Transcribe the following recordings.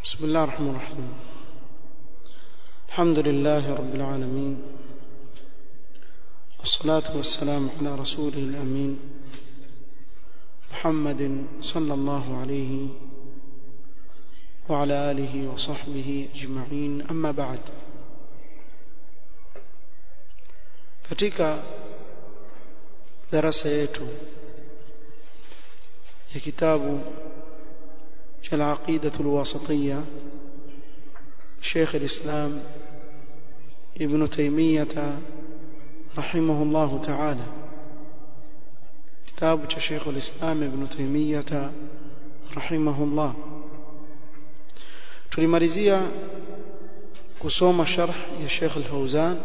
بسم الله الرحمن الرحيم الحمد لله رب العالمين والصلاة والسلام على رسوله الأمين محمد صلى الله عليه وعلى آله وصحبه أجمعين أما بعد katika darasa yetu ya kitabu cha al-aqida al-wasatiyya Sheikh al-Islam Ibn Taymiyyah rahimahullah ta'ala kitabu cha Sheikh al-Islam Ibn Taymiyyah rahimahullah tulimalizia kusoma sharh ya Sheikh al-Fawzan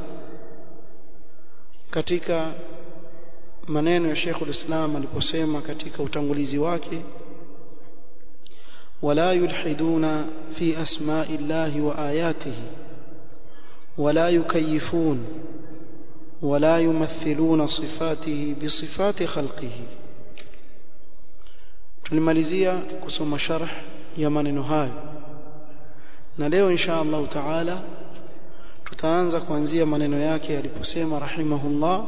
katika maneno ya Sheikh al-Islam aliposema katika utangulizi wake ولا يلحدون في أسماء الله وآياته ولا يكيفون ولا يمثلون صفاته بصفات خلقه tulimalizia kusoma sharh ya maneno hayo na leo insha Allah taala tutaanza kuanzia maneno yake aliposema rahimahullah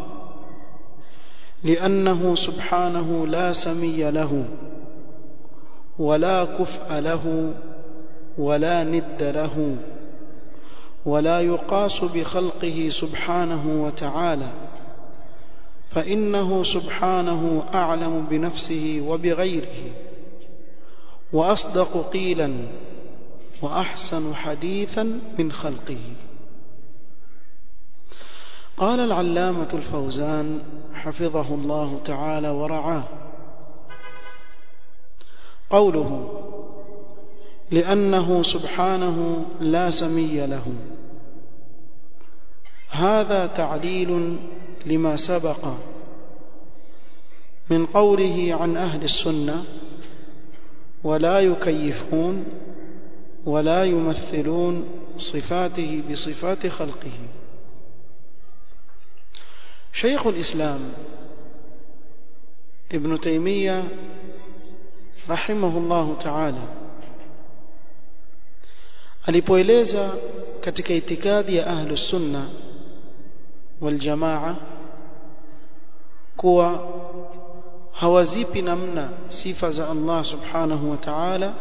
لأنه سبحانه لا سمي له ولا كفء له ولا ند له ولا يقاس بخلقه سبحانه وتعالى فإنه سبحانه أعلم بنفسه وبغيره وأصدق قيلا وأحسن حديثا من خلقه قال العلامة الفوزان حفظه الله تعالى ورعاه قوله لأنه سبحانه لا سمي له هذا تعليل لما سبق من قوله عن أهل السنة ولا يكيفون ولا يمثلون صفاته بصفات خلقه شيخ الإسلام ابن تيمية رحمه الله تعالى alipoeleza katika itikadi ya ahlus sunna wal jamaa kuwa hawazipi namna sifa za Allah subhanahu wa ta'ala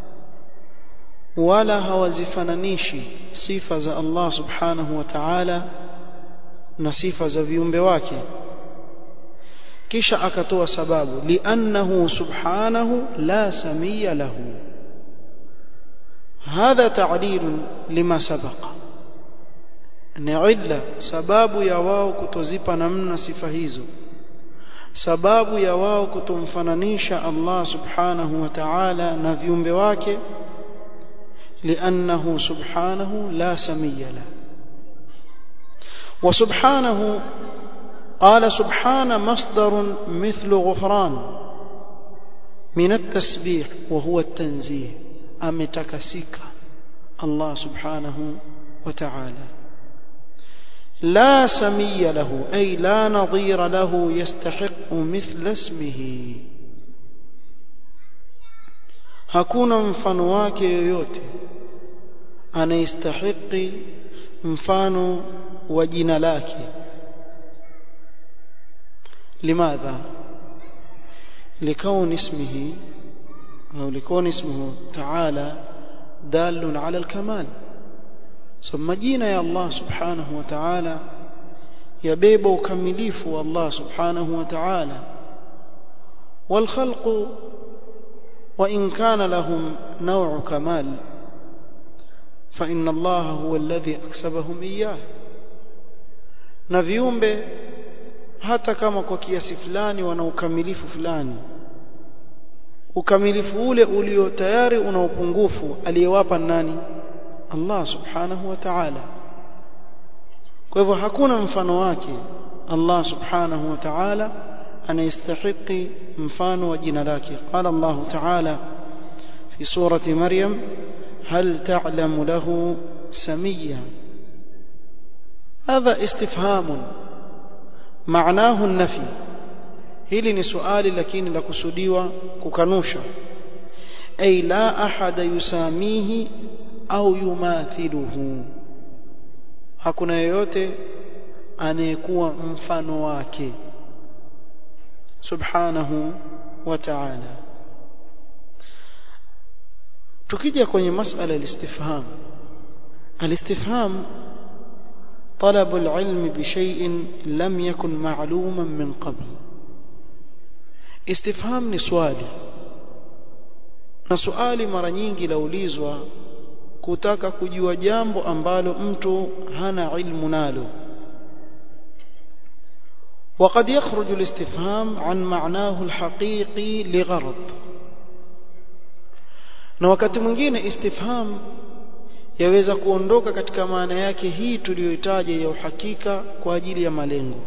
wala hawazifananishi sifa za Allah subhanahu wa ta'ala na sifa za viumbe wake kisha akatoa sababu li'annahu subhanahu la samia lahu هذا تعليل لما سبق ni illa sababu ya wao kutozipa namna sifa hizo sababu ya wao kutomfananisha Allah subhanahu wa ta'ala na viumbe wake لأنه سبحانه لا سمي له وسبحانه قال سبحان مصدر مثل غفران من التسبيح وهو التنزيه أمتكسك الله سبحانه وتعالى لا سمي له أي لا نظير له يستحق مثل اسمه hakuna mfano wake yoyote anayestahiki mfano wa jina lake limadha لكون اسمه أو لكون اسمه تعالى دال على الكمال ثم جينا يا الله سبحانه وتعالى يبيب وكمليف الله سبحانه وتعالى والخلق وإن كان لهم نوع كمال فإن الله هو الذي أكسبهم إياه na viumbe hata kama kwa kiasi fulani wana ukamilifu fulani ukamilifu ule ulio tayari una upungufu aliyewapa nani Allah subhanahu wa ta'ala kwa hivyo hakuna mfano wake Allah subhanahu wa ta'ala anayestahiki mfano wa jina lake qala Allah ta'ala fi surati maryam hal ta'lamu lahu samiyya هذا استفهام معناه النفي hili ni swali lakini la kusudiwa kukanusha ay la ahada yusamihi au yumathiluhu hakuna yeyote anayekuwa mfano wake subhanahu wa ta'ala tukija kwenye masala al-istifham al-istifham طلب العلم بشيء لم يكن معلوما من قبل استفهام ni swali na swali mara nyingi laulizwa kutaka kujua jambo ambalo mtu hana ilmu nalo وقد يخرج الاستفهام عن معناه الحقيقي لغرض na wakati mwingine istifham yaweza kuondoka katika maana yake hii tuliyoitaja ya uhakika kwa ajili ya malengo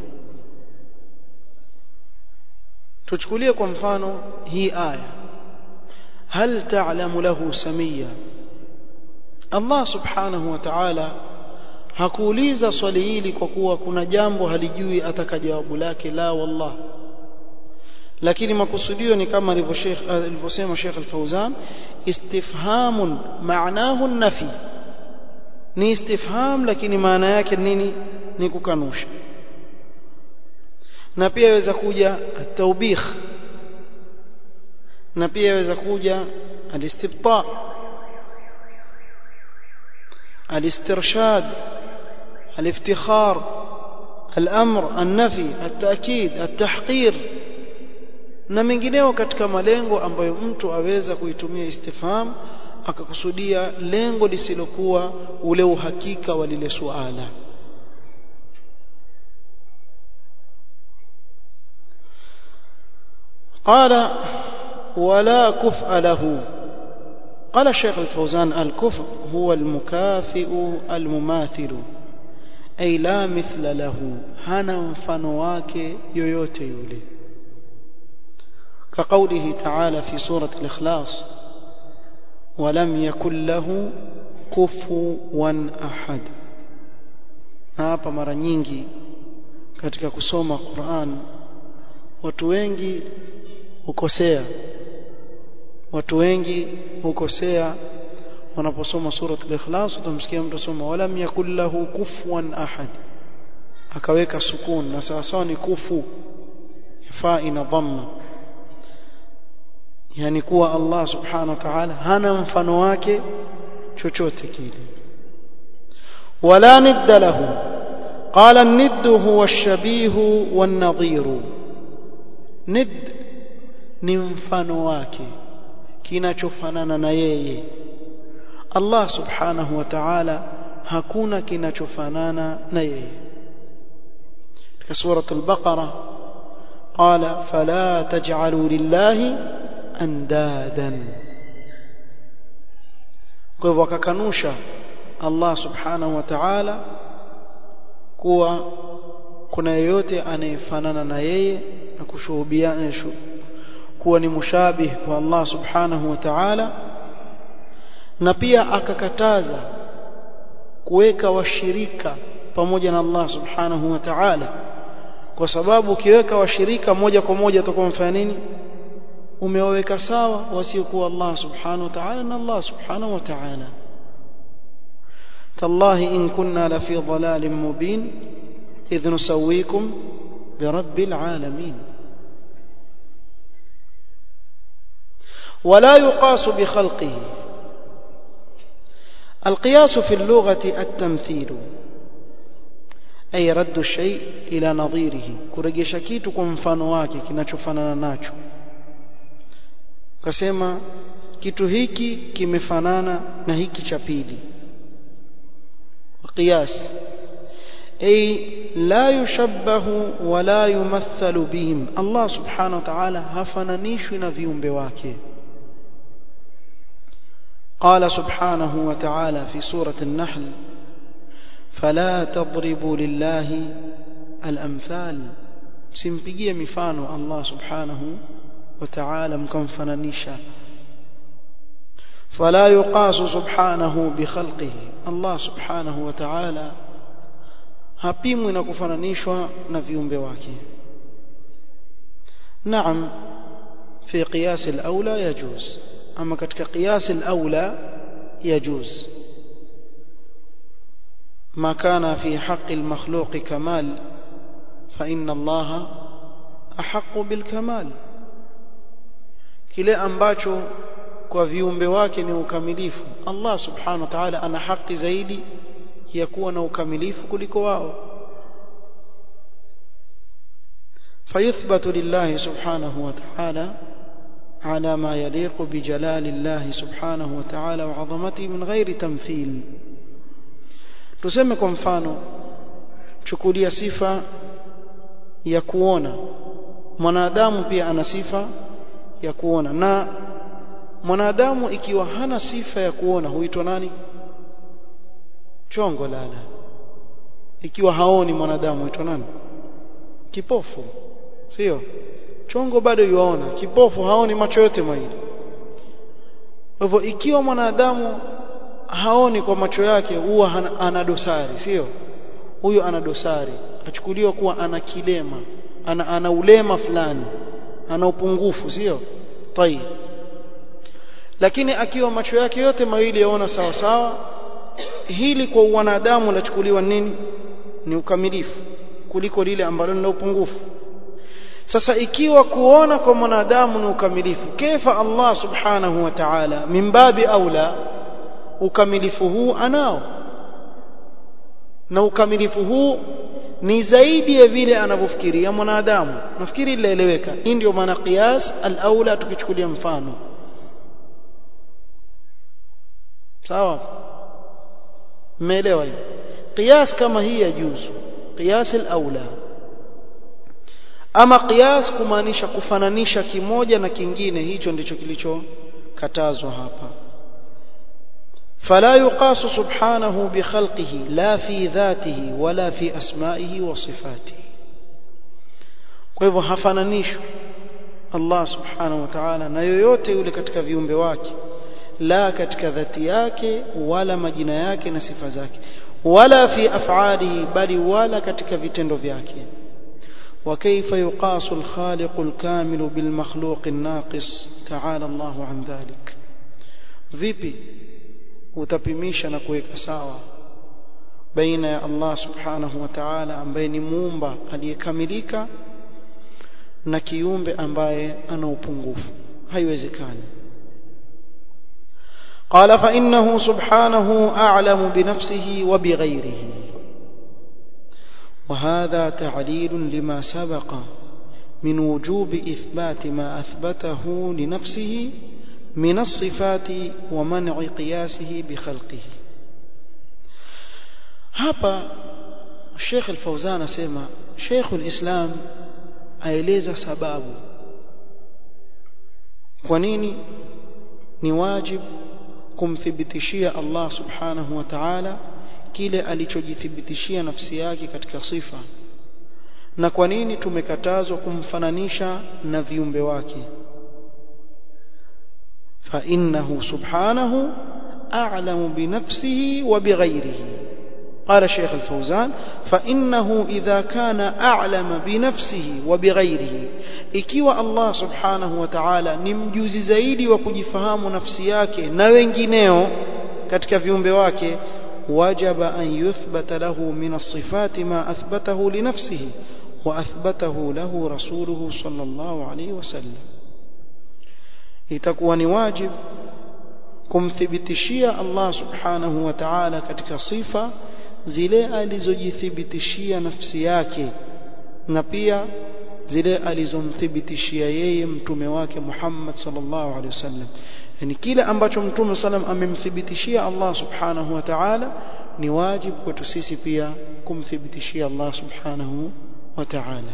tuchukulie kwa mfano hii aya hal ta'lamu lahu samia Allah subhanahu wa ta'ala hakuuliza swali hili kwa kuwa kuna jambo halijui ataka jawabu lake la wallah lakini makusudio ni kama alivyosema Sheikh Al-Fauzan istifhamun maanahu nafi ni istifham lakini maana yake nini ni kukanusha na pia yaweza kuja taubikh na pia yaweza kuja alistibta الاسترشاد الافتخار الأمر النفي التأكيد التحقير na mengineo katika malengo ambayo mtu aweza kuitumia istifham akakusudia lengo lisilokuwa ule uhakika wa lile suala قال ولا كفء له قال الشيخ الفوزان الكفء هو المكافئ المماثل أي لا مثل له هنا mfano wake yoyote yule كقوله تعالى في سورة الإخلاص ولم يكن له كفوا أحد hapa mara nyingi katika kusoma Qur'an watu wengi hukosea watu wengi hukosea wanaposoma surat al-ikhlas utamsikia mtu soma walam yakul lahu kufuwan ahad akaweka sukun na sawa ni kufu fa ina dhamma yani kuwa Allah subhanahu wa ta'ala hana mfano wake chochote kile wala nidda lahu qala an-nidd huwa ash-shabih wan-nadhir nidd ni mfano wake kinachofanana na yeye Allah subhanahu wa ta'ala hakuna kinachofanana na yeye katika sura al-baqara qala fala taj'alu lillahi andadan kwa hivyo akakanusha Allah subhanahu wa ta'ala kuwa kuna yeyote anayefanana na yeye na kushuhudiana kuwa ni mushabih kwa Allah subhanahu wa ta'ala na pia akakataza kuweka washirika pamoja na Allah subhanahu wa ta'ala kwa sababu ukiweka washirika moja kwa moja utakuwa mfanya nini umewaweka sawa wasiokuwa Allah subhanahu wa ta'ala na Allah subhanahu wa ta'ala تالله إن كنا لفي ضلال مبين إذ نسويكم برب العالمين ولا يقاس بخلقه القياس في اللغة التمثيل أي رد الشيء إلى نظيره كرجش kitu kwa mfano wake kinachofanana nacho kasema kitu hiki kimefanana na hiki cha pili قياس أي لا يشبه ولا يمثل بهم الله سبحانه وتعالى هفنانيش نفيهم بواكه قال سبحانه وتعالى في سورة النحل فلا تضربوا لله الأمثال simpigie mifano Allah subhanahu wa ta'ala mkamfananisha فلا يقاس سبحانه بخلقه الله سبحانه وتعالى hapimwi na kufananishwa na viumbe wake نعم في قياس الأولى يجوز ama katika qiyas al-aula yajuz ما كان في حق المخلوق كمال فإن الله أحق بالكمال kile ambacho kwa viumbe wake ni ukamilifu Allah subhanahu wa ta'ala ana haki zaidi ya kuwa na ukamilifu kuliko wao فيثبت لله سبحانه وتعالى على ما يليق بجلال الله سبحانه وتعالى وعظمته من غير تمثيل tuseme kwa mfano chukulia sifa ya kuona mwanadamu pia ana sifa ya kuona na mwanadamu ikiwa hana sifa ya kuona huitwa nani chongo lala ikiwa haoni mwanadamu huitwa nani kipofu sio chongo bado yuaona kipofu haoni macho yote mawili kwa hivyo ikiwa mwanadamu haoni kwa macho yake huwa ana dosari sio huyo ana dosari achukuliwa kuwa ana kilema ana, ana ulema fulani ana upungufu sio tayib lakini akiwa macho yake yote mawili yaona sawa sawa hili kwa wanadamu lachukuliwa nini ni ukamilifu kuliko lile ambalo lina upungufu sasa ikiwa kuona kwa mwanadamu ni ukamilifu kefa Allah subhanahu wa ta'ala mimbabi aula ukamilifu huu anao na ukamilifu huu ni zaidi ya vile anavyofikiria mwanadamu nafikiri ilaeleweka hii ndio maana qiyas al-aula tukichukulia mfano sawa mmeelewa hiyo qiyas kama hii ya juzu qiyas al-aula ama qiyas kumaanisha kufananisha kimoja na kingine hicho ndicho kilichokatazwa hapa فلا يقاس سبحانه بخلقه لا في ذاته ولا في أسمائه وصفاته kwa hivyo hafananishwi Allah subhanahu wa ta'ala na yoyote yule katika viumbe wake la katika dhati yake wala majina yake na sifa zake wala fi af'alihi bali wala katika vitendo vyake وكيف يقاس الخالق الكامل بالمخلوق الناقص تعالى الله عن ذلك vipi utapimisha na kuweka sawa baina ya Allah subhanahu wa ta'ala ambaye ni muumba aliyekamilika na kiumbe ambaye ana upungufu haiwezekani قال فإنه سبحانه أعلم بنفسه وبغيره وهذا تعليل لما سبق من وجوب إثبات ما أثبته لنفسه من الصفات ومنع قياسه بخلقه hapa Sheikh Al-Fauzan asema Sheikh Al-Islam aeleza sababu kwa nini ni wajibu kumthibitishia Allah Subhanahu wa Ta'ala kile alichojithibitishia nafsi yake katika sifa na kwa nini tumekatazwa kumfananisha na viumbe wake فإنه سبحانه أعلم بنفسه وبغيره قال الشيخ الفوزان فإنه إذا كان أعلم بنفسه وبغيره ikiwa Allah subhanahu wa ta'ala ni mjuzi zaidi wa kujifahamu nafsi yake na wengineo katika viumbe wake wajaba an yuthbata lahu min as-sifati ma athbatahu li nafsihi wa athbatahu lahu rasuluhu sallallahu alayhi wasallam itakuwa ni wajibu kumthibitishia Allah subhanahu wa ta'ala katika sifa zile alizojithibitishia nafsi yake na pia zile alizomthibitishia yeye mtume wake Muhammad sallallahu alaihi wasallam yani kile ambacho mtume sallam amemthibitishia Allah subhanahu wa ta'ala ni wajibu kwetu sisi pia kumthibitishia Allah subhanahu wa ta'ala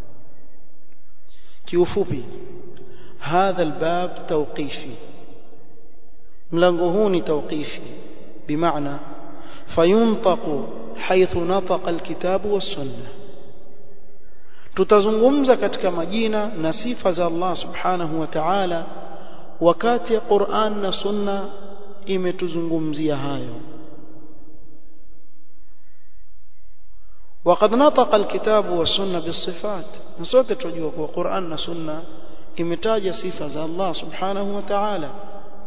kiufupi هذا الباب توقيفي ملango huu ni توقيفي بمعنى فينطق حيث نطق الكتاب والسنه tutazungumza katika majina na sifa za Allah subhanahu wa ta'ala wakati Qur'an na Sunna imetuzungumzia hayo وقد نطق الكتاب والسنه بالصفات نسوte tujua kwa Qur'an na Sunna imetaja sifa za Allah subhanahu wa ta'ala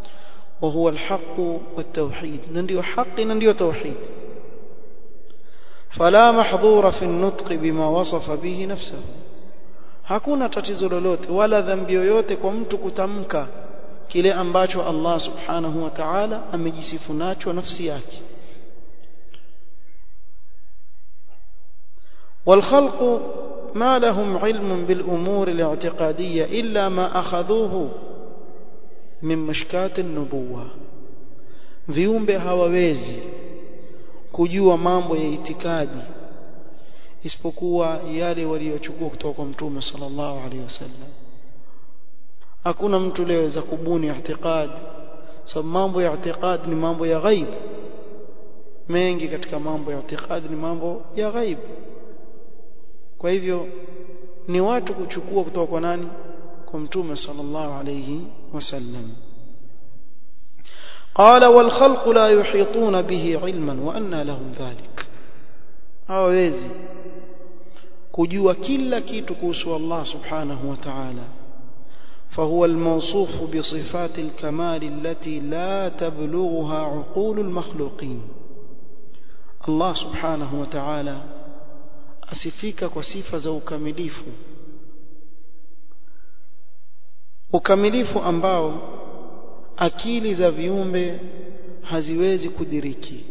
وهو الحق والتوحيد ننديو حق ننديو توحيد فلا محظور في النطق بما وصف به نفسه hakuna tatizo lolote wala dhambi yoyote kwa mtu kutamka kile ambacho Allah subhanahu wa ta'ala amejisifu nacho nafsi yake والخلق ما لهم علم بالأمور الاعتقادية إلا ما أخذوه من مشكات النبوة viumbe hawawezi kujua mambo ya itikadi isipokuwa yale waliochukua kutoka kwa mtume sallallahu alaihi wasallam hakuna mtu leo za kubuni i'tiqad sababu mambo ya i'tiqad ni mambo ya ghaib mengi katika mambo ya i'tiqad ni mambo ya ghaib kwa hivyo ni watu kuchukua kutoka kwa nani kwa mtume sallallahu alayhi wasallam قال والخلق لا يحيطون به علما وأن لهم ذلك hawawezi kujua kila kitu kuhusu Allah subhanahu wa ta'ala فهو الموصوف بصفات الكمال التي لا تبلغها عقول المخلوقين الله سبحانه وتعالى asifika kwa sifa za ukamilifu ukamilifu ambao akili za viumbe haziwezi kudiriki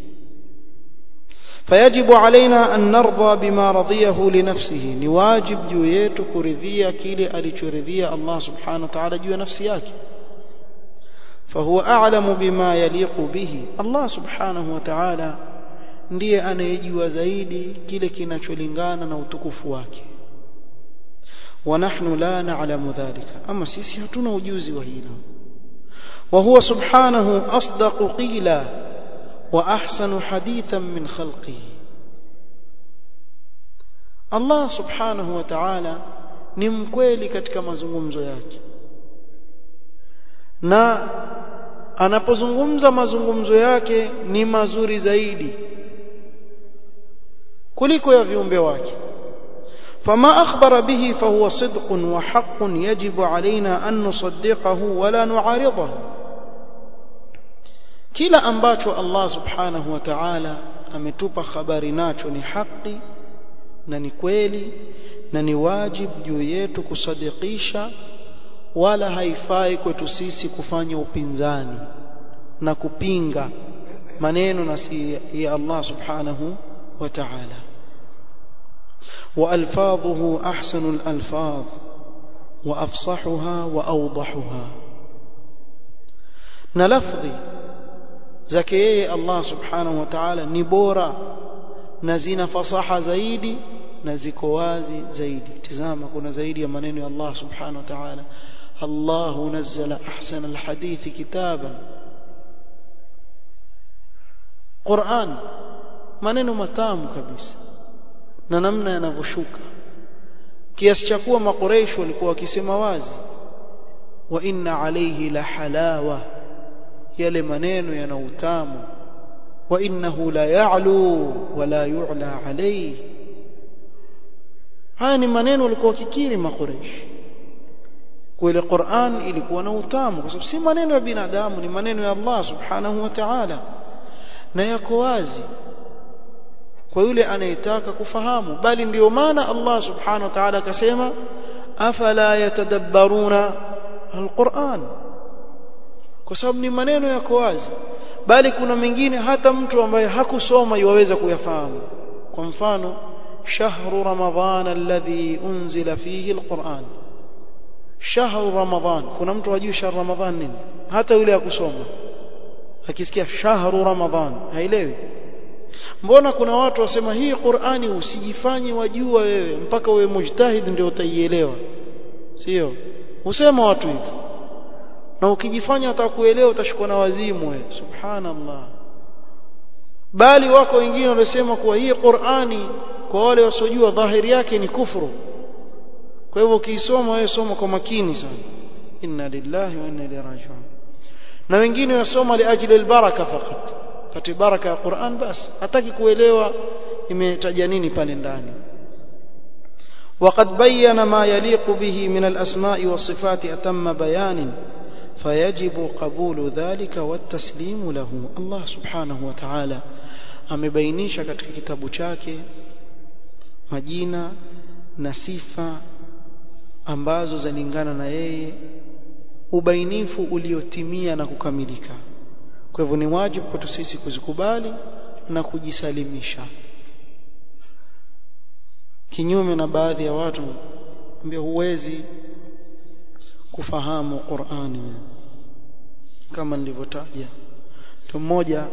فيجب علينا أن نرضى بما رضيه لنفسه نواجب juu yetu kuridhia kile alichoridhia Allah subhanahu wa ta'ala juu ya nafsi yake فهو أعلم بما يليق به الله سبحانه وتعالى ndiye anayejua zaidi kile kinacholingana na utukufu wake ونحن لا نعلم ذلك أما sisi hatuna ujuzi wa hilo وهو سبحانه أصدق قيلا وأحسن حديثا من خلقه الله سبحانه وتعالى ni mkweli katika mazungumzo yake na anapozungumza mazungumzo yake ni mazuri zaidi kuliko ya viumbe wake فما أخبر به فهو صدق وحق يجب علينا أن نصدقه ولا نعارضه kila ambacho Allah subhanahu wa ta'ala ametupa habari nacho ni haki na ni kweli na ni wajib juu yetu kusadikisha wala haifai kwetu sisi kufanya upinzani na kupinga maneno na si ya Allah subhanahu wa ta'ala وألفاظه أحسن الألفاظ وأفصحها وأوضحها نلفظي زكيه الله سبحانه وتعالى نبورا نزين فصاحة زايدي نزيكو wazi zaidi tazama kuna zaidi ya maneno ya Allah subhanahu wa ta'ala الله نزل أحسن الحديث كتابا قرآن maneno matamu kabisa na namna yanavyoshuka kiasi cha kuwa makoreishi walikuwa wakisema wazi wa inna alayhi la halawa yale maneno yana utamu wa innahu la ya'lu wa la yu'la alayhi haya ni maneno walikuwa wakikiri makoreishi kwa ile Qur'an ilikuwa na utamu kwa sababu si maneno ya binadamu ni maneno ya Allah subhanahu wa ta'ala na yako wazi kwa yule anayetaka kufahamu bali ndio maana Allah subhanahu wa ta'ala akasema afala yatadabbaruna alquran kwa sababu ni maneno yako wazi bali kuna mengine hata mtu ambaye hakusoma yuweza kuyafahamu kwa mfano shahru ramadhan alladhi unzila fihi alquran shahru ramadhan kuna mtu hajui shahru ramadhan nini hata yule akusoma akisikia shahru ramadhan haelewi mbona kuna watu wasema hii Qur'ani usijifanye wajua wewe mpaka uwe mujtahid ndio utaielewa sio usema watu hivyo na ukijifanya utakuelewa utashikwa na wazimu wewe subhanallah bali wako wengine wanasema kuwa hii Qur'ani kwa wale wasiojua dhahiri yake ni kufuru kwa hivyo ukiisoma wewe soma kwa makini sana inna lillahi wa inna ilaihi raji'un na wengine wasoma liajli albaraka fakat pate baraka ya Qur'an basi hataki kuelewa imetaja nini pale ndani وقد بين ما يليق به من الأسماء والصفات أتم بيان فيجب قبول ذلك والتسليم له الله سبحانه وتعالى amebainisha katika kitabu chake majina na sifa ambazo zalingana na yeye ubainifu uliotimia na kukamilika kwa hivyo ni wajibu kwetu sisi kuzikubali na kujisalimisha kinyume na baadhi ya watu ambao huwezi kufahamu Qur'ani kama nilivyotaja mtu mmoja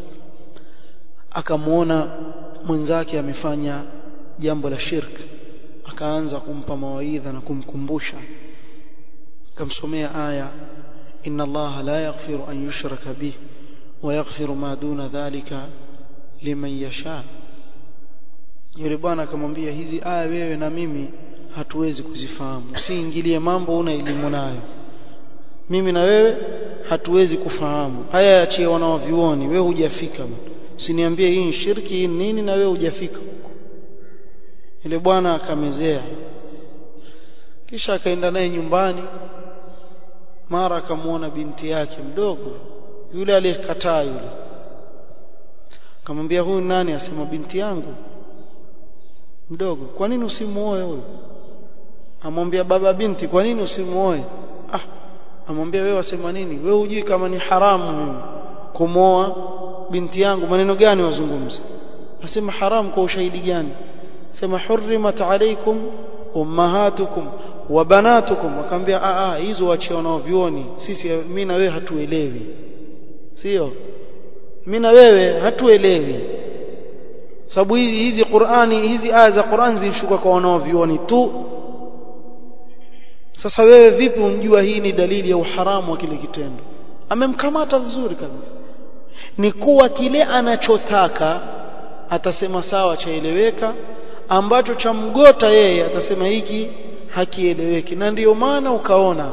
akamwona mwenzake amefanya jambo la shirk akaanza kumpa mawaidha na kumkumbusha akamsomea aya inna allaha la yaghfiru an yushraka bih wa yaghfiru ma duna dhalika liman yasha yule bwana akamwambia hizi aya wewe na mimi hatuwezi kuzifahamu usiingilie mambo una elimu nayo mimi na wewe hatuwezi kufahamu haya yachie wanaovioni wewe hujafika usiniambie hii ni shirki hii nini na wewe hujafika huko yule bwana akamezea kisha akaenda naye nyumbani mara akamwona binti yake mdogo yule aliyekataa yule akamwambia huyu nani asema binti yangu mdogo kwa nini usimuoe huyu amwambia baba binti kwa nini usimuoe ah amwambia wewe wasema nini wewe hujui kama ni haramu mimi kumwoa binti yangu maneno gani wazungumza asema haramu kwa ushahidi gani sema hurrimat alaykum ummahatukum wa banatukum akamwambia a a hizo waachie wanaovioni sisi mimi na wewe hatuelewi sio mimi na wewe hatuelewi sababu hizi hizi Qur'ani hizi aya za Qur'an zilishuka kwa wanaovioni tu sasa wewe vipi unjua hii ni dalili ya uharamu wa kile kitendo amemkamata vizuri kabisa ni kuwa kile anachotaka atasema sawa chaeleweka ambacho cha mgota yeye atasema hiki hakieleweki na ndiyo maana ukaona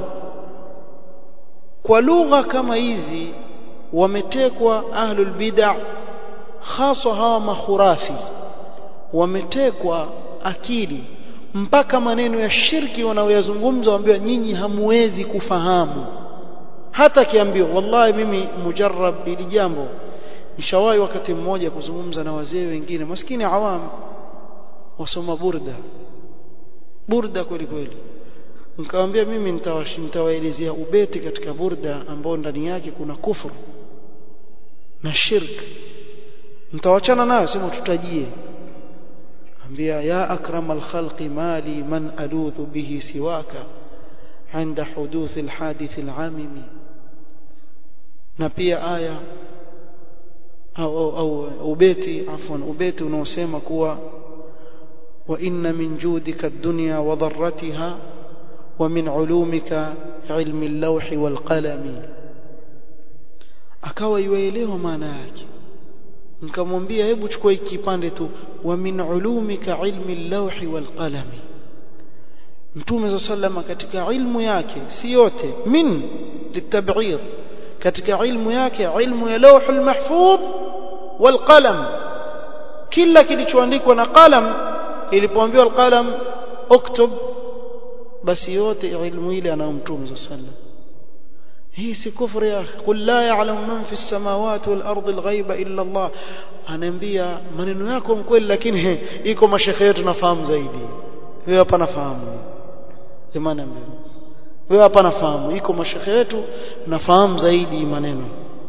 kwa lugha kama hizi wametekwa ahlul bid'ah haswa hawa mahurafi wametekwa akili mpaka maneno ya shirki wanaoyazungumza waambiwa nyinyi hamuwezi kufahamu hata kiambiwa wallahi mimi mujarrab ili jambo nishawahi wakati mmoja kuzungumza na wazee wengine maskini awam wasoma burda burda kweli kweli nikamwambia mimi nitawaelezea ubeti katika burda ambao ndani yake kuna kufuru na shirk mtawachana nayo sema tutajie ambia ya akramal khalqi mali man aludhu bihi siwaka عند حدوث الحادث العامم na pia aya au au, au ubeti afwan ubeti unaosema kuwa wa inna min judika ad-dunya wa dharratiha wa min ulumika ilmi al-lawh wal qalam akawa yuelewa maana yake nikamwambia hebu chukua hiki kipande tu wa min ulumika ilmi al-lawh wal qalam Mtume sallama katika ilmu yake si yote min litab'ir katika ilmu yake ilmu ya lawhul mahfudh wal qalam kila kilichoandikwa na qalam ilipoambiwa alqalam uktub basi yote ilmu ile anayo Mtume sallam hii si kufri ya qul la ya'lamu man fi samawati wal ardi al ghaiba illa Allah anaambia maneno yako mkweli lakini iko mashekhe yetu nafahamu zaidi wewe hapa nafahamu jamani ambaye wewe hapa nafahamu iko mashekhe yetu nafahamu zaidi maneno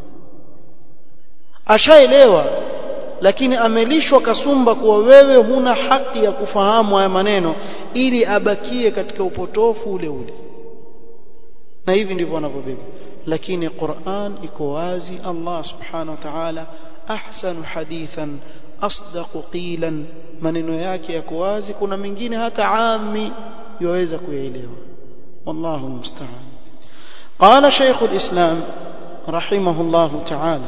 ashaelewa lakini amelishwa kasumba kuwa wewe huna haki ya kufahamu haya maneno ili abakie katika upotofu ule ule na hivi ndivyo wanavyobeba lakini Qur'an iko wazi Allah subhanahu wa ta'ala ahsanu hadithan asdaqu qilan maneno yake yako wazi kuna mengine hata ami yaweza kuyaelewa wallahu musta'an qala shaykh al-islam rahimahullah ta'ala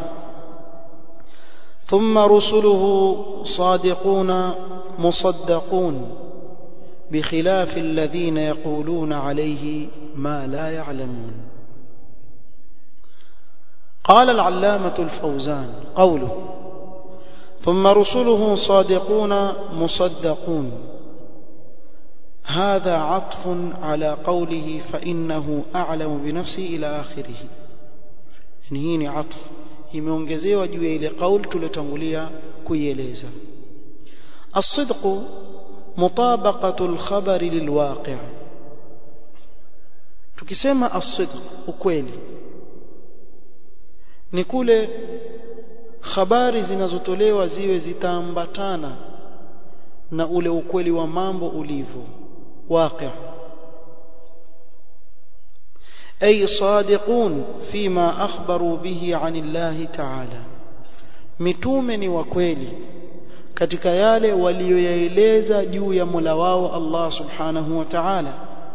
ثم رسله صادقون مصدقون بخلاف الذين يقولون عليه ما لا يعلمون قال العلامة الفوزان قوله ثم رسله صادقون مصدقون هذا عطف على قوله فإنه أعلم بنفسه إلى آخره يعني هي عطف imeongezewa juu ya ile kauli tuliyotangulia kuieleza الصدق مطابقة الخبر للواقع tukisema as-sidq ukweli ni kule habari zinazotolewa ziwe zitaambatana na ule ukweli wa mambo ulivyo waqi' ay sadiqun fima akhbaru bihi 'an Allah ta'ala mitume ni wa kweli katika yale walioyaeleza juu ya Mola wao Allah subhanahu wa ta'ala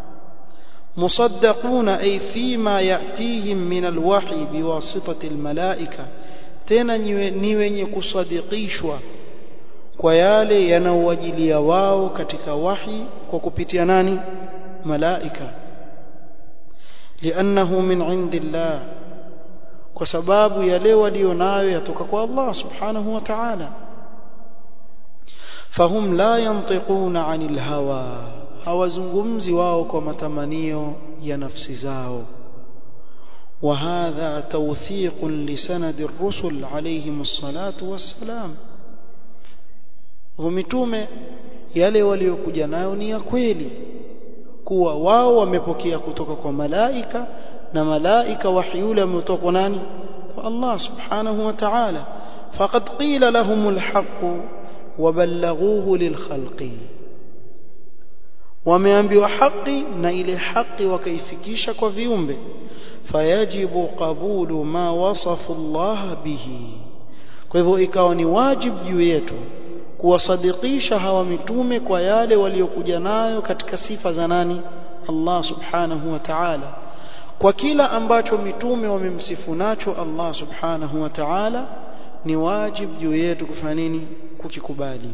مصدقون أي فيما يأتيهم من الوحي بواسطة الملائكة tena ni wenye kusadikishwa kwa yale yanaowajilia wao katika wahi kwa kupitia nani malaika liannahu min indillah kwa sababu yale walionayo yatoka kwa Allah subhanahu wa ta'ala fahum la yantiquna 'anil hawa hawazungumzi wao kwa matamanio ya nafsi zao وهذا توثيق لسند الرسل عليهم الصلاة والسلام ومتومه yale waliokuja nayo ni ya kweli kuwa wao wamepokea kutoka kwa malaika na malaika wahi yule ametoka kwa nani kwa Allah subhanahu wa ta'ala faqad qila lahumul haqq wa ballaghuhu lil khalqi wameambiwa haki na ile haki wakaifikisha kwa viumbe fayajibu qabulu ma wasafu Allah bihi kwa hivyo ikawa ni wajibu juu yetu kuwasadikisha hawa mitume kwa yale waliokuja nayo katika sifa za nani Allah subhanahu wa ta'ala kwa kila ambacho mitume wamemsifu nacho Allah subhanahu wa ta'ala ni wajibu juu yetu kufanya nini kukikubali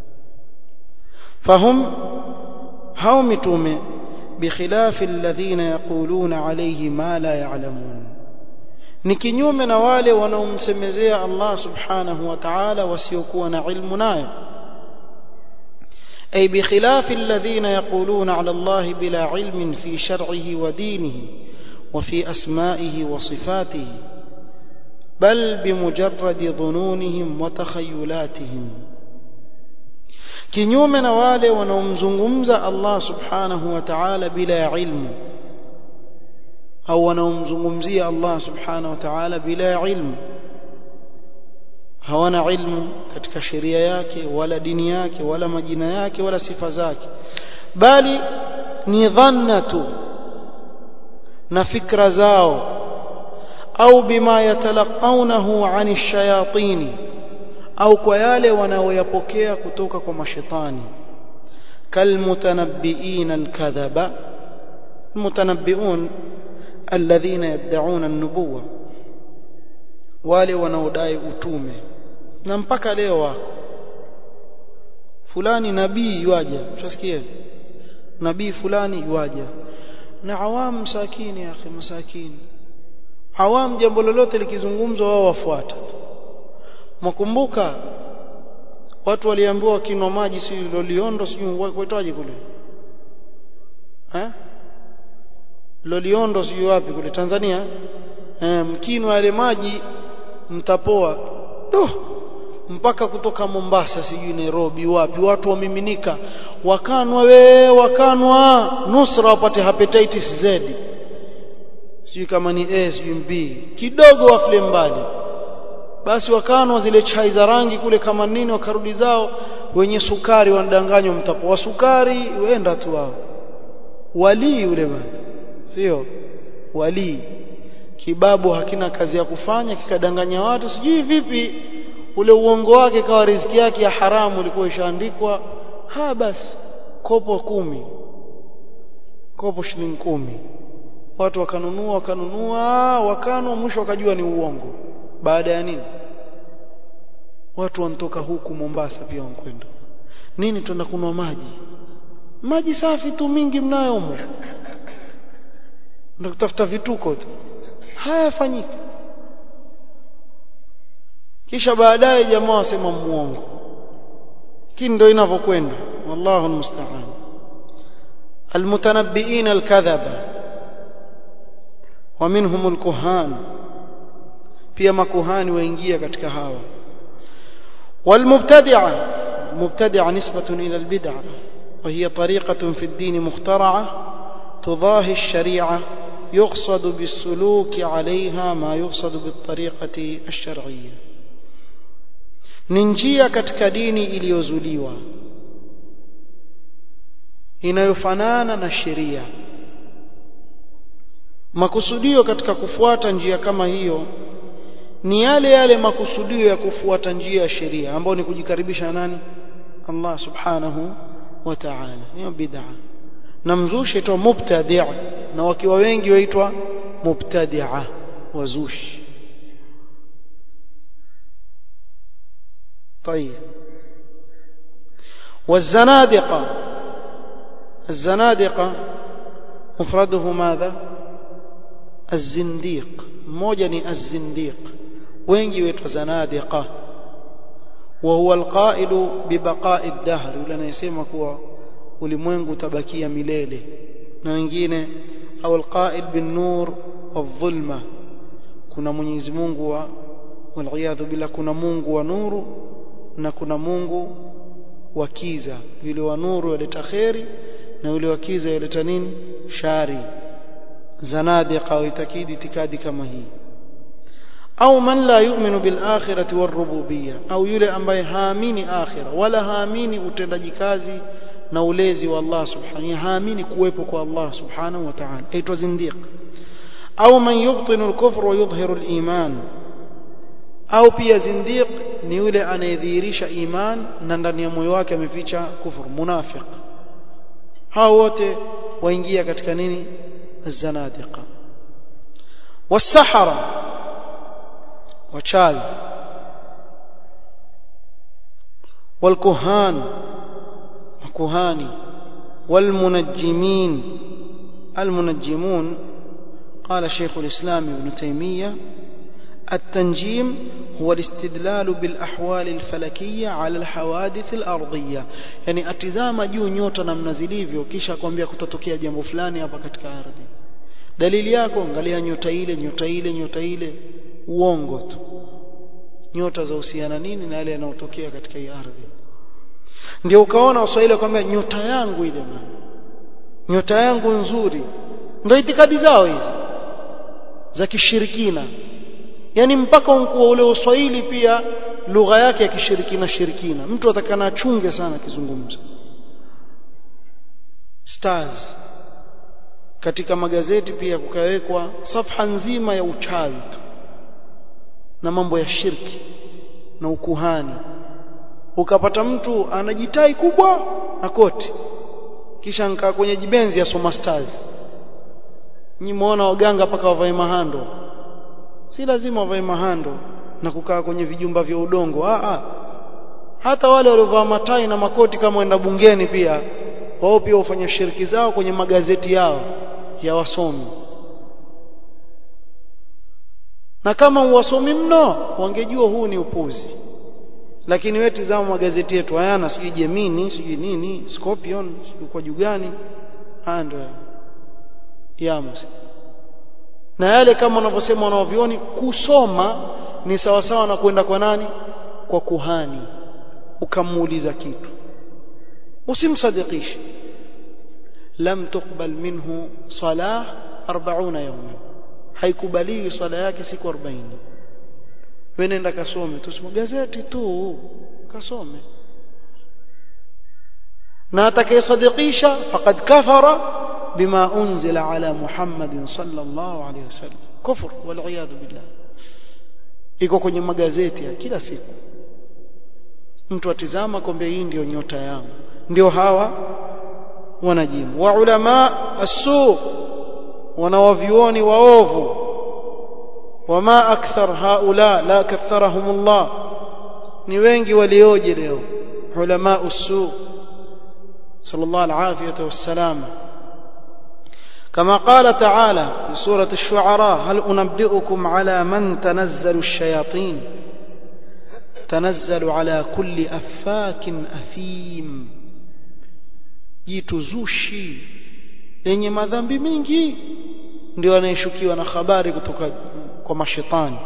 fahum hao mitume بخلاف الذين يقولون عليه ما لا يعلمون ni kinyume na wale wanaomsemezea Allah subhanahu wa ta'ala wasiokuwa na ilmu nayo ay bikhilaf alladhina yaquluna ala Allah bila ilmin fi shar'ihi wa dinihi wa fi asma'ihi wa sifatihi bal bimujarrad dhununihim wa takhayyulatihim kinyume na wale wanaomzungumza Allah subhanahu wa ta'ala bila ya ilmu au wanaomzungumzia Allah subhanahu wa ta'ala bila ya ilmu hawana ilmu katika sheria yake wala dini yake wala majina yake wala sifa zake bali ni dhanna tu na fikra zao au bima yatalaqawnahu 'ani ash-shayatin au kwa yale wanaoyapokea kutoka kwa mashetani kalmutanabbiin alkadhaba almutanabbiun alladhina yad'una an-nubuwwa wale wanaodai utume na mpaka leo wako fulani nabii yuaja utasikia nabii fulani yuaja na awam sakini ya akhi masakini awam jambo lolote likizungumzwa wao wafuata mkumbuka watu waliambiwa wakinwa maji si loliondo sijui kuitwaje kule eh loliondo sijui wapi kule Tanzania eh mkinwa yale maji mtapoa oh, mpaka kutoka Mombasa sijui Nairobi wapi watu wamiminika wakanwa we wakanwa nusra wapate hepatitis Z sijui kama ni A sijui B kidogo wafle mbali basi wakanwa zile chai za rangi kule kama nini wakarudi zao wenye sukari wanadanganywa mtapoa sukari wenda tu wao walii yule bwana sio walii kibabu hakina kazi ya kufanya kikadanganya watu sijui vipi ule uongo wake kawa riziki yake ya haramu ilikuwa ishaandikwa ha basi kopo kumi kopo shilingi kumi watu wakanunua wakanunua wakanwa mwisho wakajua ni uongo baada ya nini watu wanatoka huku Mombasa pia wankwenda nini tuenda kunwa maji maji safi tu mingi mnayo humo ndio kutafuta vituko tu hayafanyiki kisha baadaye jamaa wasema muongo lakini ndio inavyokwenda wallahu almusta'an المتنبئين الكذبة ومنهم الكهان pia makuhani waingia katika hawa والمبتدعة مبتدعة نسبة إلى البدعة وهي طريقة في الدين مخترعة تضاهي الشريعة يقصد بالسلوك عليها ما يقصد بالطريقة الشرعية ننجيا katika dini iliyozuliwa inayofanana na sheria makusudio katika kufuata njia kama hiyo ni yale yale makusudio ya kufuata njia ya sheria ambayo ni kujikaribisha nani Allah subhanahu wa ta'ala hiyo bid'a na mzushi aitwa mubtadi' na wakiwa wengi waitwa mubtadi'a wazushi طيب والزنادقة الزنادقة مفرده ماذا الزنديق موجني الزنديق wengi wetu zanadiqa wa huwa alqailu bibaqa'i ad-dahr yule anayesema kuwa ulimwengu utabakia milele na wengine au alqail bin nur wadh-dhulma kuna Mwenyezi Mungu wa waliyadhu bila kuna Mungu wa nuru na kuna Mungu wa kiza yule wa nuru yaleta khairi na yule wa kiza yaleta nini shari zanadiqa waitakidi itikadi kama hii au man la yu'minu bil akhirati war rububiyya au yule ambaye haamini akhira wala haamini utendaji kazi na ulezi wa Allah subhanahu haamini kuwepo kwa Allah subhanahu wa ta'ala aitwa zindiq au man yubtinu al-kufr wa yudhhiru al-iman au pia zindiq ni yule anayedhihirisha iman na ndani ya moyo wake ameficha kufur munafiq hao wote waingia katika nini الزنادقه والسحره wachawi والكهان makuhani والمنجمين المنجمون قال شيخ الإسلام ابن تيمية التنجيم هو الاستدلال بالأحوال الفلكية على الحوادث الأرضية يعني atizama juu nyota namna zilivyo kisha kwambia kutatokea jambo fulani hapa katika ardhi dalili yako angalia nyota ile nyota ile nyota ile uongo tu nyota za husiana nini na yale yanayotokea katika hii ardhi ndio ukaona waswahili kwamba nyota yangu ile man nyota yangu nzuri ndio itikadi zao hizi za kishirikina yani mpaka unkuwa ule uswahili pia lugha yake ya kishirikina shirikina mtu atakana achunge sana kizungumzo stars katika magazeti pia kukawekwa safha nzima ya uchawi tu na mambo ya shirki na ukuhani ukapata mtu anajitai kubwa na koti kisha nkaa kwenye jibenzi ya soma stars nyi muona waganga paka wavae mahando si lazima wavae mahando na kukaa kwenye vijumba vya udongo ah ah hata wale waliovaa matai na makoti kama wenda bungeni pia wao pia hufanya shiriki zao kwenye magazeti yao ya wasomi na kama uwasomi mno wangejua huu ni upuzi lakini wewe tizama magazeti yetu hayana sijui Gemini sijui nini Scorpion sijui kwa jugani haya ndio yamo na yale kama wanavyosema wanaovioni kusoma ni sawa sawa na kwenda kwa nani kwa kuhani ukamuuliza kitu usimsadikishe lam tuqbal minhu salah 40 yawman haikubaliwi swala yake siku 40 wewe nenda kasome tusome gazeti tu kasome na atakayesadikisha faqad kafara bima unzila ala muhammadin sallallahu alayhi wasallam kufur wal billah iko kwenye magazeti ya kila siku mtu atizama kombe hii ndio nyota yangu ndio hawa wanajimu wa ulama as-su wanawavioni waovu wama akthar haula la katharahum Allah ni wengi walioje leo ulama usu sallallahu alafiyata wassalam كما قال تعالى في سورة الشعراء هل أنبئكم على من تنزل الشياطين تنزل على كل أفاك أثيم جيت زوشي lenye madhambi mengi ndio anayeshukiwa na habari kutoka kwa mashetani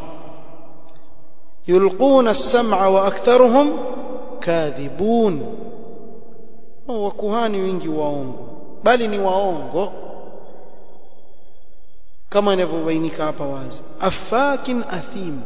yulquna as-sam'a wa aktharuhum kadhibun wakuhani wengi waongo bali ni waongo kama inavyobainika hapa wazi afakin athim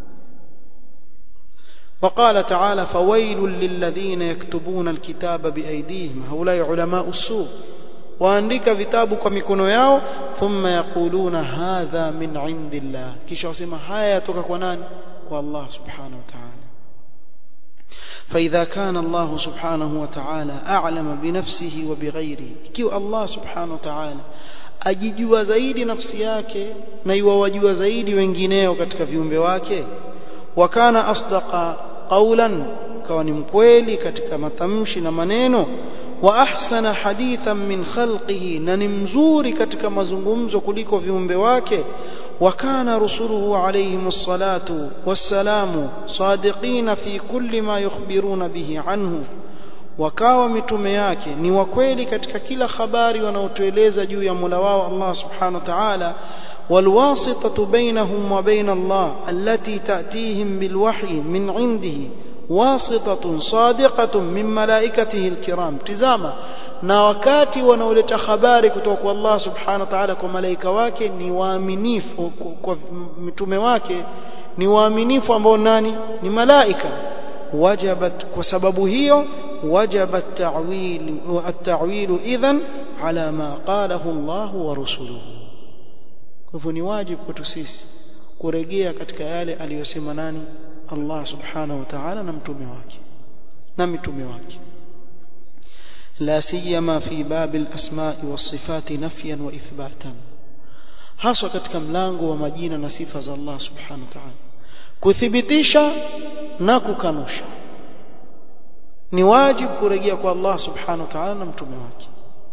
وقال تعالى فويل للذين يكتبون الكتاب بأيديهم هؤلاء علماء السوء waandika vitabu kwa mikono yao thumma yaquluna hadha min indillah kisha wasema haya yatoka kwa nani kwa Allah subhanahu wa ta'ala فإذا كان الله سبحانه وتعالى أعلم بنفسه وبغيره كيو الله سبحانه وتعالى ajijua zaidi nafsi yake na iwawajua zaidi wengineo katika viumbe wake wakana asdaqa qawlan kawa ni mkweli katika matamshi na maneno wa ahsana hadithan min khalqihi na ni mzuri katika mazungumzo kuliko viumbe wake وكان رسله عليهم الصلاة والسلام صادقين في كل ما يخبرون به عنه wakawa mitume yake ni wakweli katika kila habari wanaotueleza juu ya Mola wao Allah Subhanahu wa Ta'ala والواسطة بينهم وبين الله التي تأتيهم بالوحي من عنده واسطة صادقة من ملائكته الكرام تزاما na wakati wanaoleta habari kutoka kwa Allah subhanahu wa ta'ala kwa malaika wake ni waaminifu kwa mitume wake ni waaminifu ambao nani ni malaika wajabat kwa sababu hiyo wajaba at-ta'wil at-ta'wil idhan ala ma qalahu Allah wa rusuluhu kwa hivyo ni wajibu kwetu sisi kurejea katika yale aliyosema nani Allah subhanahu wa ta'ala na mtume wake na mitume wake لا سيما في باب الأسماء والصفات نفيا وإثباتا haswa katika mlango wa majina na sifa za Allah subhanahu wa ta'ala kuthibitisha na kukanusha ni wajibu kurejea kwa Allah subhanahu wa ta'ala na mtume wake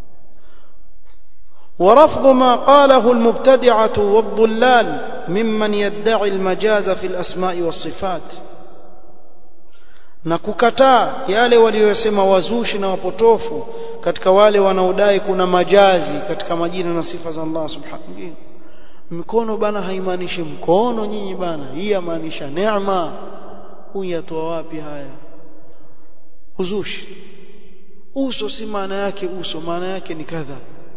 ورفض ما قاله المبتدعة والضلال ممن يدعي المجاز في الأسماء والصفات na kukataa yale waliyosema wazushi na wapotofu katika wale wanaodai kuna majazi katika majina na sifa za Allah subhanahu mikono bana haimaanishi mkono nyinyi bana hii yamaanisha neema huyu yatoa wapi haya uzushi uso si maana yake uso maana yake ni kadha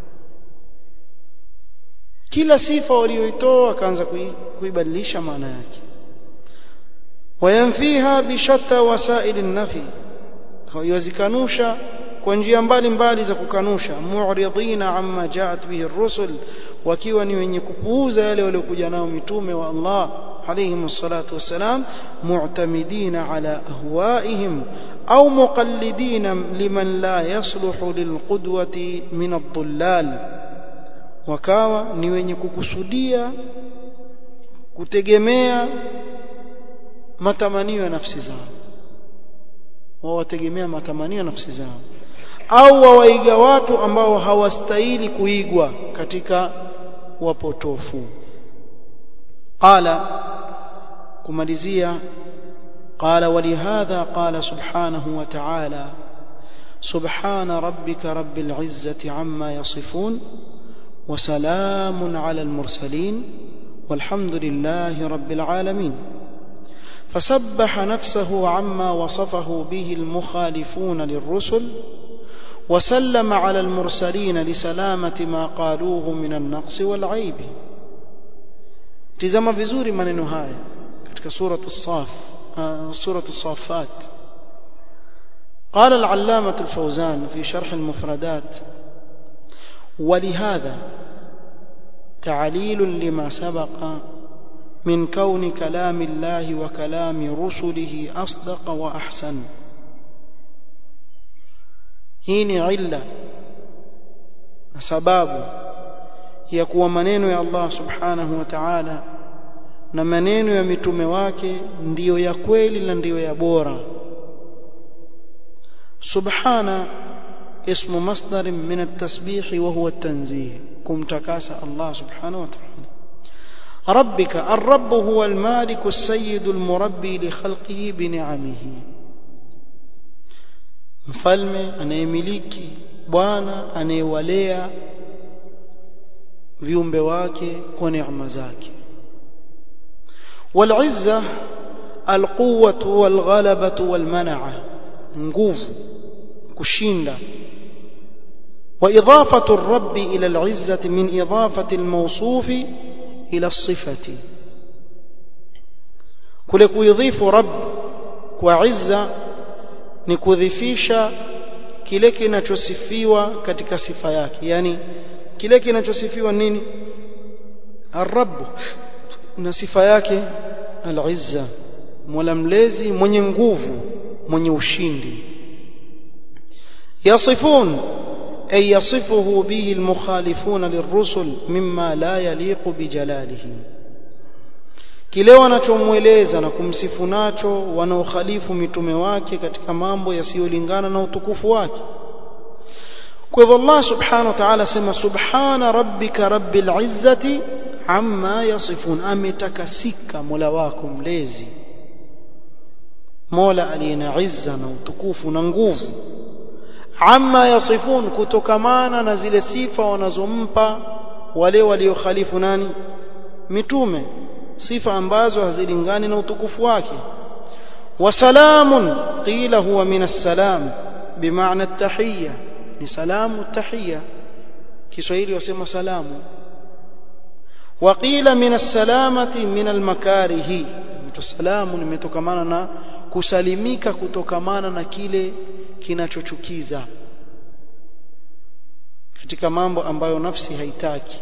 kila sifa walioitoa akaanza kuibadilisha maana yake wayanfiha bishatta wasail an-nafi yazikanusha kwa njia mbalimbali za kukanusha mu'ridina amma ja'at bihi ar-rusul wakiwa ni wenye kupuuza yale waliokuja nao mitume wa Allah alayhim salatu wassalam mu'tamidina ala ahwaihim au muqallidina liman la yasluhu lilqudwati min ad-dhullal wakawa ni wenye kukusudia kutegemea matamanio ya nafsi zao wawategemea matamanio ya nafsi zao au wawaiga watu ambao hawastahili kuigwa katika wapotofu qala kumalizia قال ولهذا قال سبحانه وتعالى سبحان ربك رب العزة عما يصفون وسلام على المرسلين والحمد لله رب العالمين فسبح نفسه عما وصفه به المخالفون للرسل وسلم على المرسلين لسلامة ما قالوه من النقص والعيب تزم vizuri maneno haya katika سورة الصاف سورة الصافات قال العلامة الفوزان في شرح المفردات ولهذا تعليل لما سبق من كون كلام الله وكلام رسله أصدق وأحسن هين علة سباب يكون منين يا الله سبحانه وتعالى na maneno ya mitume wake ndiyo ya kweli na ndiyo ya bora subhana اسم مصدر من التسبيح وهو التنزيه كم تكاس الله سبحانه وتعالى ربك الرب هو المالك السيد المربي لخلقه بنعمه mfalme anayemiliki bwana anayewalea viumbe wake kwa neema zake والعزة القوة والغلبة والمنعة nguvu kushinda وإضافة الرب إلى العزة من إضافة الموصوف إلى الصفة kule kuidhifu rabb kwa izza ni kudhifisha kile kinachosifiwa katika sifa yake yani kile kinachosifiwa nini ar-rabb na sifa yake al-izza mola mlezi mwenye nguvu mwenye ushindi yasifun ay yasifuhu bihi al-mukhalifuna lirrusul mimma la yaliqu bijalalihi kile wanachomweleza na kumsifu nacho wanaokhalifu mitume wake katika mambo yasiyolingana na utukufu wake kwa hivyo Allah subhanahu wa ta'ala sema subhana rabbika rabbil izzati amma yasifun ametakasika mola wako mlezi mola aliye na izza na utukufu na nguvu amma yasifun kutokamana na zile sifa wanazompa wale waliokhalifu nani mitume sifa ambazo hazilingani na utukufu wake wasalamun qila huwa min assalam bimaana at-tahiyya ni salamu at-tahiyya Kiswahili wasema salamu waqila min as-salamati min al-makarihi mtu salamu nimetokamana na kusalimika kutokamana na kile kinachochukiza katika mambo ambayo nafsi haitaki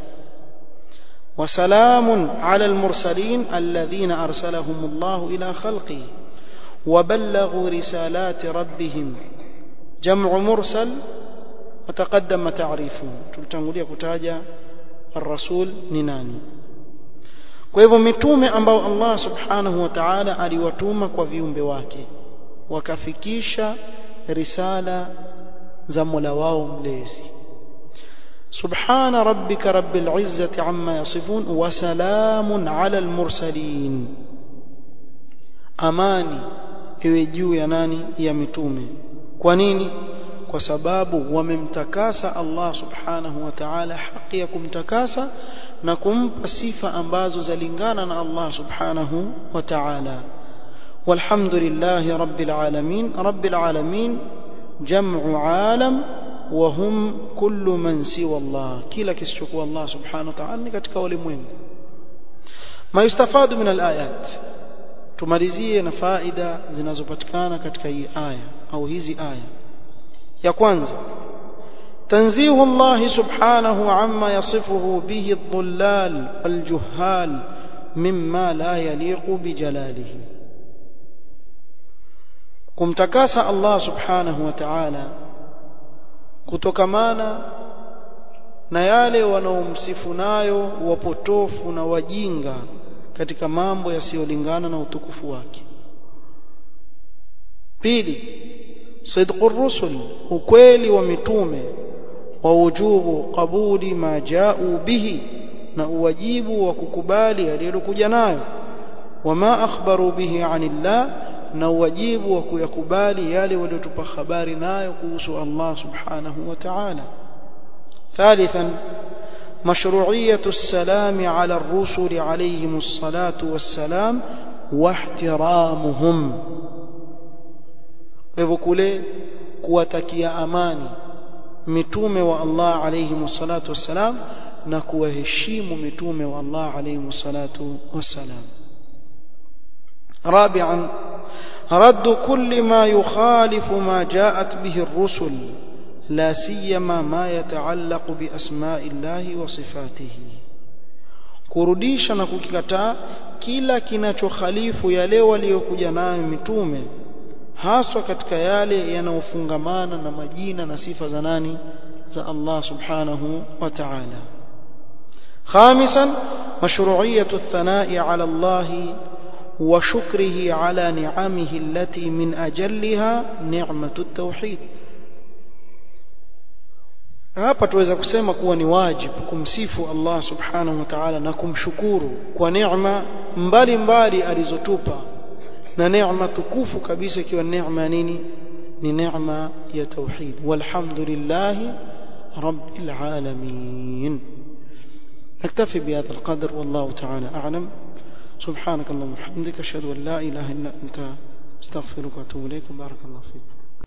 وسلام على المرسلين الذين أرسلهم الله إلى خلقه وبلغوا رسالات ربهم جمع مرسل وتقدم تعريفه تلتنقلية كتاجة الرسول نناني kwa hivyo mitume ambao Allah subhanahu wa ta'ala aliwatuma kwa viumbe wake wakafikisha risala za Mola wao mlezi سبحان ربك رب العزة عما يصفون وسلام على المرسلين amani iwe juu ya nani ya mitume kwa nini kwa sababu wamemtakasa Allah subhanahu wa ta'ala haki ya kumtakasa na kumpa sifa ambazo zalingana na Allah subhanahu wa ta'ala walhamdulillahi rabbil alamin rabbil alamin jam'u alam وهم كل من سوى الله كلا كسشكوا الله سبحانه وتعالى katika ulimwengu ما يستفاد من الآيات tumalizie na faida zinazopatikana katika hii aya au hizi aya ya kwanza تنزيه الله سبحانه عما يصفه به الضلال والجهال مما لا يليق بجلاله kumtakasa Allah subhanahu wa ta'ala kutokamana na yale wanaomsifu nayo wapotofu na wajinga katika mambo yasiyolingana na utukufu wake pili sidqu rusul ukweli wa mitume wa wujubu qabuli ma ja'u bihi na uwajibu wa kukubali aliyokuja nayo wama akhbaru bihi anillah na uwajibu wa kuyakubali yale waliotupa habari nayo kuhusu Allah subhanahu wa ta'ala ثالثا مشروعية السلام على الرسل عليهم الصلاة والسلام واحترامهم وكله kuwatakia amani mitume wa Allah alayhi salatu wassalam na kuwaheshimu mitume wa Allah alayhi salatu wassalam رابعا رد كل ما يخالف ما جاءت به الرسل لا سيما ما يتعلق بأسماء الله وصفاته kurudisha na kukikataa kila kinachokhalifu yale waliokuja nayo mitume haswa katika yale yanayofungamana na majina na sifa za nani za Allah subhanahu wa ta'ala khamisan mashru'iyatu ath-thana'i 'ala Allah وشكره على نعمه التي من أجلها نعمة التوحيد hapa tuweza kusema kuwa ni wajibu kumsifu Allah subhanahu wa ta'ala na kumshukuru kwa neema mbalimbali alizotupa na neema tukufu kabisa ikiwa neema nini ni neema ya tauhid walhamdulillahi rabbil alamin نكتفي بهذا القدر والله تعالى أعلم سبحانك اللهم وبحمدك أشهد أن لا إله إلا أنت استغفرك وأتوب إليك بارك الله فيك